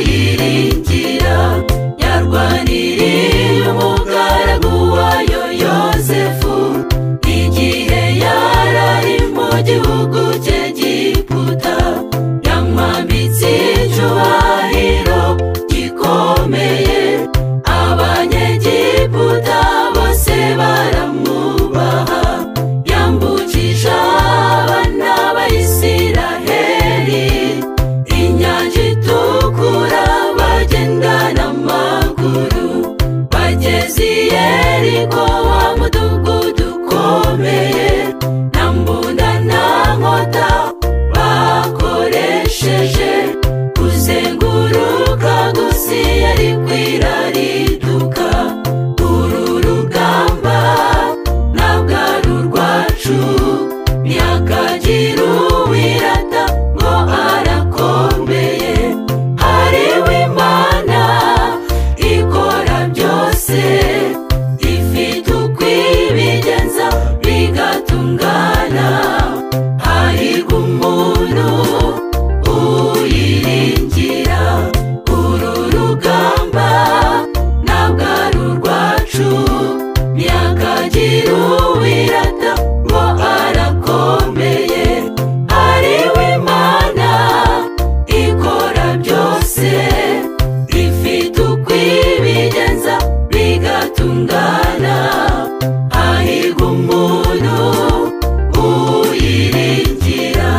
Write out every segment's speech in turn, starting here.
kuyiringira yarwaniriye umugaragu wayo yosefu igihe yarari mu gihugu cye giputa yamwambitse icyubahiro gikomeye abanyegiputa bose baramwubaha yambukisha abana b'isiraheli inyanja itukura bagenda n'amaguru bageze i yeriko wa mudugudu ukomeye na mbunda na nkota bakoresheje kuzenguruka gusi yari kwira riduka uru rugamba ntabwo ari urwacu ntihakagire uwirata ngo arakomeye hariwe imana ikora byose ifite uko ibigenza bigatungana hahirwa umuntu uyiringira uru rugamba ntabwo ari urwacu ntihakagire uwirata ngo arakomeye ariwe imana ikora byose ifite uko ibigenza bigatungana hahirwa umuntu uyiringira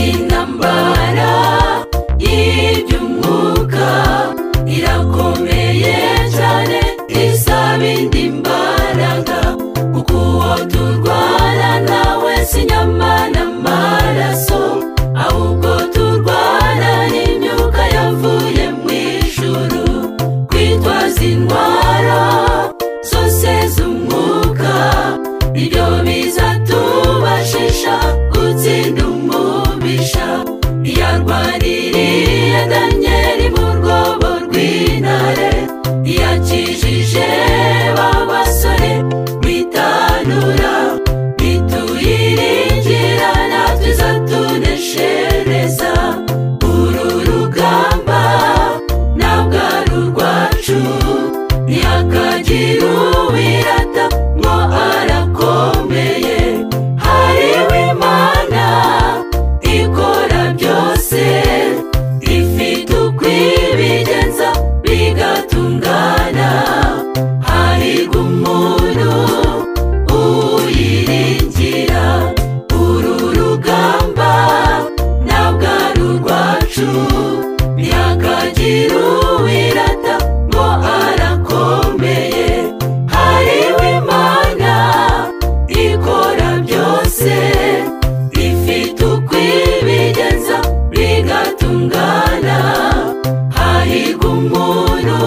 intambara y'iby'umwuka irakomeye cyane isaba indi mbaraga kuko uwo turwana nawe si inyama n'amaraso ahubwo turwana n'imyuka yavuye mu ijuru kwitwaza indwara zose z'umwuka nibyo bizatubashisha gutsinda umubisha yarwaniriye danyeri mu rwobo rw'intare yakijije ba basore bitanura bituyiringira natwe izatuneshereza uru rugamba ntabwo ari urwacu ntihakagire uwirata ngo arakomeye hariwe imana ikora byose ifite uko ibigenza bigatungana hahirwa umuntu uyiringira uru rugamba ntabwo ari urwacu ntihakagire uwirata ngo arakomeye hariwe imana ikora byose ifite uko ibigenza bigatungana hahirwa umuntu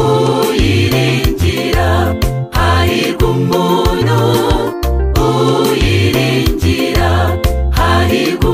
uyiringira hahirwa umuntu uyiringira hahirwa